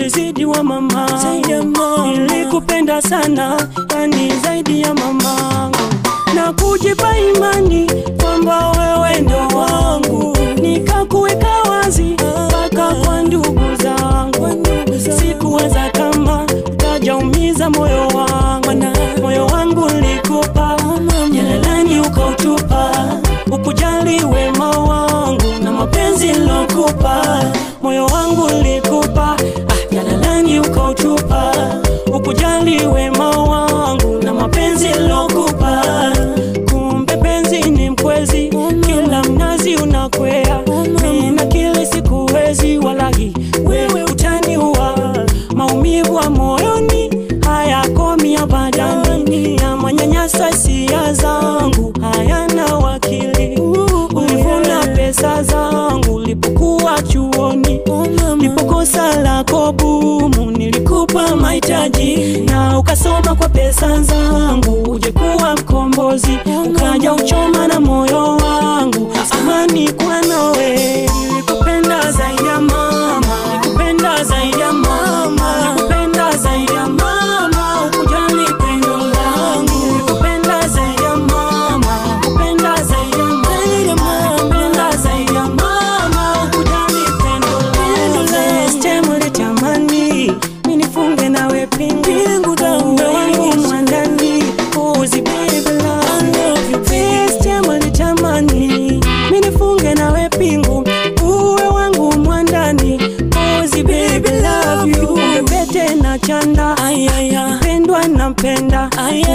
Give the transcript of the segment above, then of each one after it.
ulizidi wa mama, Zaidi ya mama. nilikupenda sana, yani zaidi ya mamangu, na kujipa imani kwamba wewe ndo wangu, nikakuweka wazi mpaka kwa ndugu zangu, sikuwaza kama utajaumiza moyo wangu, moyo wangu ulikupa jalalani ukautupa, ukujali wema wangu na mapenzi nilokupa, moyo wangu ulikupa ah, jalalani ukautupa, ukujali wema wangu na mapenzi nilokupa, kumbe penzi ni mkwezi, kila mnazi unakwea, mimi na kile sikuwezi, walahi wewe utaniua, maumivu wa moyoni hayakomi abadani, ya manyanyasa hisia zangu hayana wakili, ulivuna pesa zangu ulipokuwa chuoni, lipokosa lako bumu nilikupa mahitaji, na ukasoma kwa pesa zangu uje kuwa mkombozi, ukaja uchoma na moyo wangu, amani kwa nawe, nilikupenda zaidi ya mama, nilikupenda zaidi ya mama, nilikupenda zaidi ya mama, ukujali pendo langu, nilikupenda zaidi ya mama, nilikupenda zaidi ya mama, nilikupenda zaidi ya mama, ukujali pendo langu, last time ulitamani mimi nifunge nawe pingu zangu wangu mwandani, uzi baby love you, last time ulitamani mimi nifunge nawe pingu uwe wangu mwandani, uzi baby love you, pete na chanda pendwa nampenda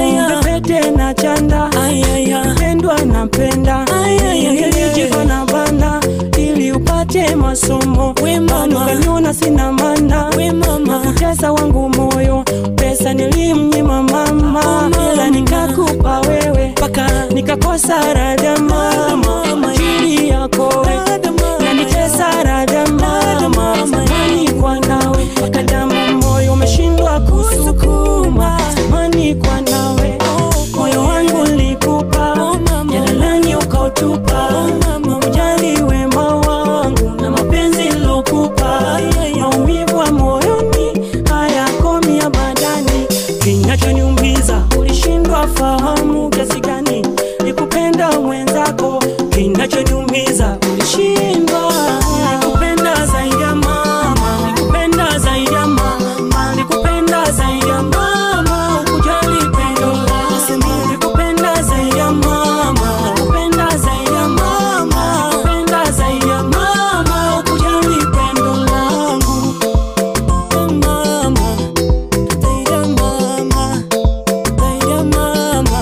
pete na chanda pendwa nampenda nilijiko na banda ili upate masomo kanyona sina mana nakutesa wangu moyo pesa nilimnyima mama ila nikakupa wewe mpaka nikakosa rada mama chini yako nanitesa rada mama samani kwa nawe mpaka damu moyo umeshindwa kusukuma samani kwa nawe moyo wangu likupa jalalani ukautupa ujali wema wangu na mapenzi lokupa maumivu wa moyoni hayakomi abadani kinachoniumiza ulishindwa fahamu kiasi gani nikupenda mwenzako kinachoniumiza ulishindwa nikupenda zaidi ya mama nikupenda zaidi ya mama nikupenda zaidi ya mama ukujali pendo langu nikupenda zaidi ya mama nikupenda zaidi ya mama nikupenda zaidi ya mama ukujali pendo langu mama zaidi ya mama zaidi ya mama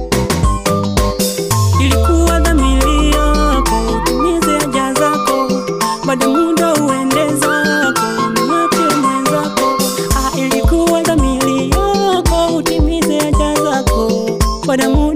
ilikuwa dhamiri yako utimize haja zako, baada muda uende zako, mwache mwenzako. Ah, ilikuwa dhamiri yako utimize haja zako, baada muda